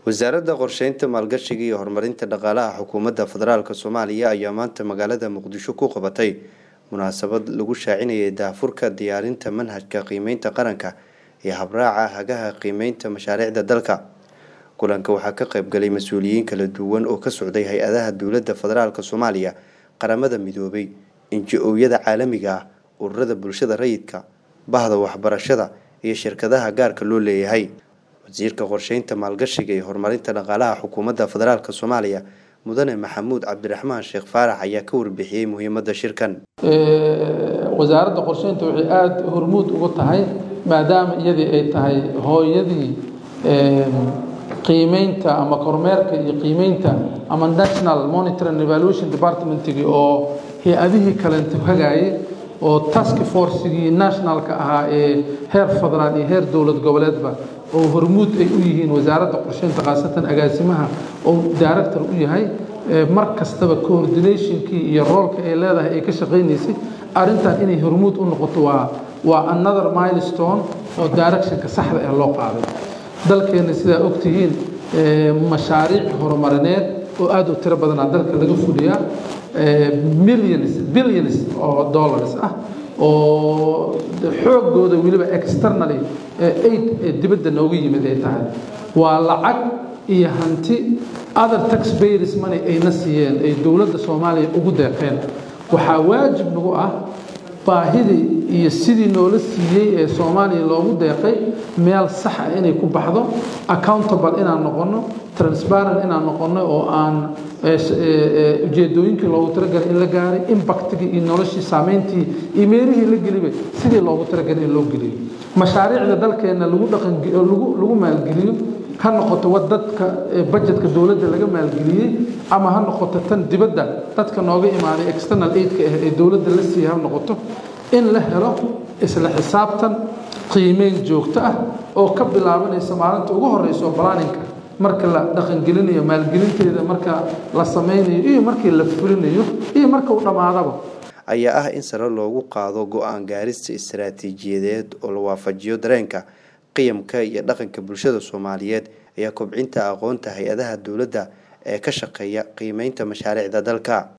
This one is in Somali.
wasaaradda qorsheynta maalgashiga iyo horumarinta dhaqaalaha xukuumadda federaalk soomaaliya ayaa maanta magaalada muqdisho ku qabatay munaasabad lagu shaacinayay daafurka diyaarinta manhajka qiimeynta qaranka ee habraaca hagaha qiimeynta mashaariicda dalka kulanka waxaa ka qaybgalay mas-uuliyiin kala duwan oo ka socday hay-adaha dowladda federaalk soomaaliya qaramada midoobay inji-ooyada caalamiga ah ururada bulshada rayidka bahda waxbarashada iyo shirkadaha gaarka loo leeyahay wasiirka qorsheynta maalgashiga iyo horumarinta dhaqaalaha xukuumadda federaalk soomaaliya mudane maxamuud cabdiraxmaan sheekh faarax ayaa ka warbixiyey muhiimadda shirkan wasaaradda qorsheynta waxay aada hormuud ugu tahay maadaama iyadii ay tahay hooyadii qiimeynta ama kormeerka iyo qiimeynta ama national monitoring evaluation departmentgii oo hay-adihii kalenta hagaayay oo task forcegii nationalka ahaa ee heer federaal iyo heer dowlad goboleedba oo hormuud ay u yihiin wasaaradda qorsheynta khaasatan agaasimaha oo director u yahay mar kastaba coordinationkii iyo roolka ay leedahay ay ka shaqaynaysay arrintan inay hormuud u noqoto waa waa another milestone oo directionka saxda ah loo qaaday dalkeenna sidaa ogtihiin mashaariic horumarineed oo aada u tiro badanaa dalka laga fuliyaa millions billions oo dollars ah oo xoogooda weliba externally aid ee dibadda nooga yimid ay tahay waa lacag iyo hanti other taxpayers money ayna siiyeen ay dowladda soomaaliya ugu deeqeen waxaa waajib nagu ah baahidii iyo sidii noola siiyey ee soomaaliya loogu deeqay meel sax ah inay ku baxdo accountable inaan noqonno transparent inaan noqonno oo aan ujeedooyinkii loogu talagalay in la gaaray impactigii iyo noloshii saameyntii iyo meelihii la gelibay sidii loogu talagalay in loo geliyo mashaariicda dalkeenna lagu dhaqanlagu lagu maalgeliyo ha noqoto wa dadka bajetka dowladda laga maalgeliyey ama ha noqoto tan dibadda dadka nooga imaaday external aidka ah ee dowladda la siiyey ha noqoto in la helo isla xisaabtan qiimeyn joogto ah oo ka bilaabanaysa maalinta ugu horeysa oo balaaninka marka la dhaqangelinayo maalgelinteeda marka la sameynayo iyo markii la fulinayo iyo marka uu dhammaadaba ayaa ah in sare loogu qaado go-aan gaarista istaraatiijiyadeed oo la waafajiyo dareenka qiyamka iyo dhaqanka bulshada soomaaliyeed ayaa kobcinta aqoonta hay-adaha dowladda ee ka shaqeeya qiimeynta mashaariicda dalka